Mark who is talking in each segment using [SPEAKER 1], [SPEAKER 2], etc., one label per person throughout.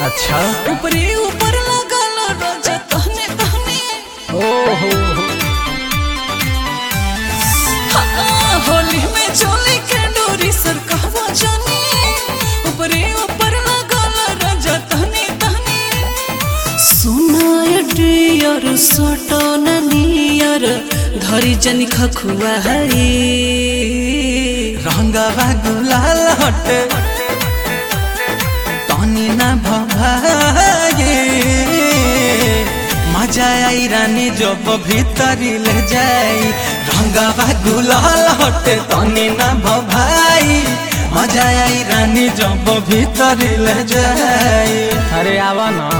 [SPEAKER 1] अच्छा
[SPEAKER 2] ऊपरे ऊपर लगल रोजा तहने तहने
[SPEAKER 1] ओहो
[SPEAKER 2] हाँ, होली में चोली के डोरी सर कहवा जानी ऊपरे ऊपर लगल रोजा तहने तहने सुनाय डियर सटन नियर धरी जनी खखुआ हरी
[SPEAKER 3] रंगवा गुलाल हटे तनी ना भभागे मजा आई रानी जब भीतरी ले जाई रंगवा गुलाल हटे तनी ना भभाई मजा आई रानी जब भीतरी ले जाई
[SPEAKER 1] अरे आवा ना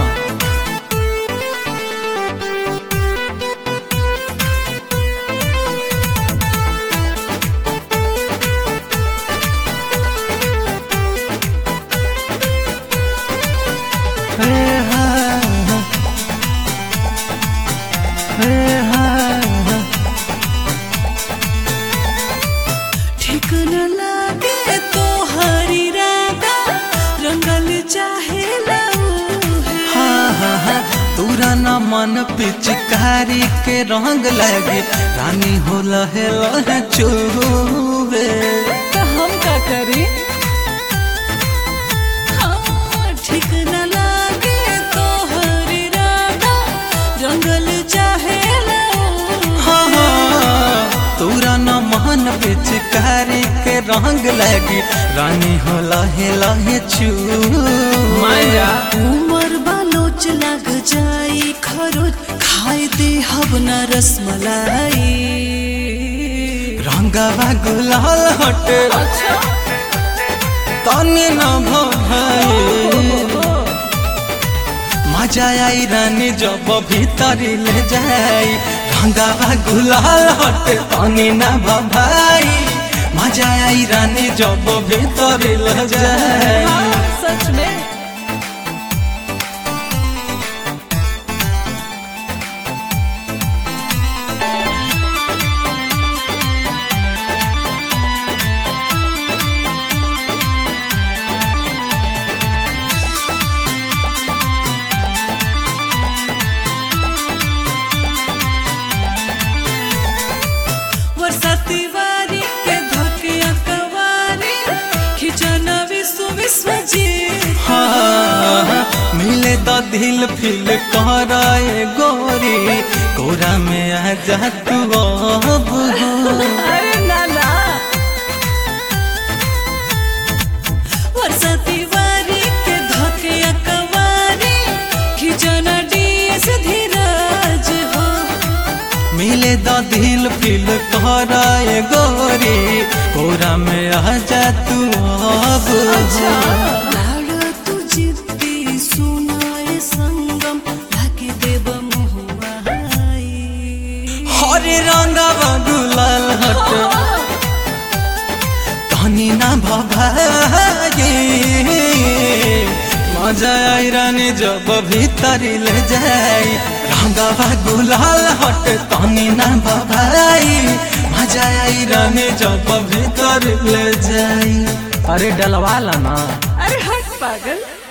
[SPEAKER 3] हे हा हे हा
[SPEAKER 2] ठीक न लागे तो हरी राधा रंगल चाहे लऊ है
[SPEAKER 3] हाँ हाँ हाँ तोरा न मन पिचकारी के रंग लगे रानी हो लहे लहे चुबे
[SPEAKER 2] तो हम का करी हाँ, ठीक न लागे तो हरी राधा रंगल चाहे लऊ
[SPEAKER 3] हाँ हाँ तोरा न मन पिचकारी के रंग लगे रानी हो लहे लहे
[SPEAKER 1] माया
[SPEAKER 3] चुबे
[SPEAKER 2] उमर बालोच लग जाई खरोज खाए दे हब न रसमलाई
[SPEAKER 3] रंगवा गुलाल हटे तनी न भाई मजा आई रानी जब भीतरी ले जाई रंगावा गुलाल हटे तनी ना भाई मजा आई रानी जब भीतरी ले जाई
[SPEAKER 2] सच में वर्षा तिवारी के धकिया कवारी खिचना विश्व विश्व जी
[SPEAKER 3] हाँ, मिले द दिल फिल कराए गोरी कोरा में आ जा तू अब हो।
[SPEAKER 2] अरे नाना वर्षा तिवारी के धकिया कवारी खिचना डीएस धीरज हो
[SPEAKER 3] मिले द दिल फिल कराए गोरी कोरा में आ जा तू अब हो।
[SPEAKER 2] लाड़ तू जिद्दी सुनाए संगम ढाके देव मुहुआ
[SPEAKER 3] हरे रंगवा गुलाल हट तनी ना भभागे मजा आई रानी जब भीतरी ले जाई रंगवा गुलाल हट तनी ना भभाई मजा आई रानी जब भीतर ले जाई
[SPEAKER 1] अरे डलवा ला ना
[SPEAKER 2] अरे हट पागल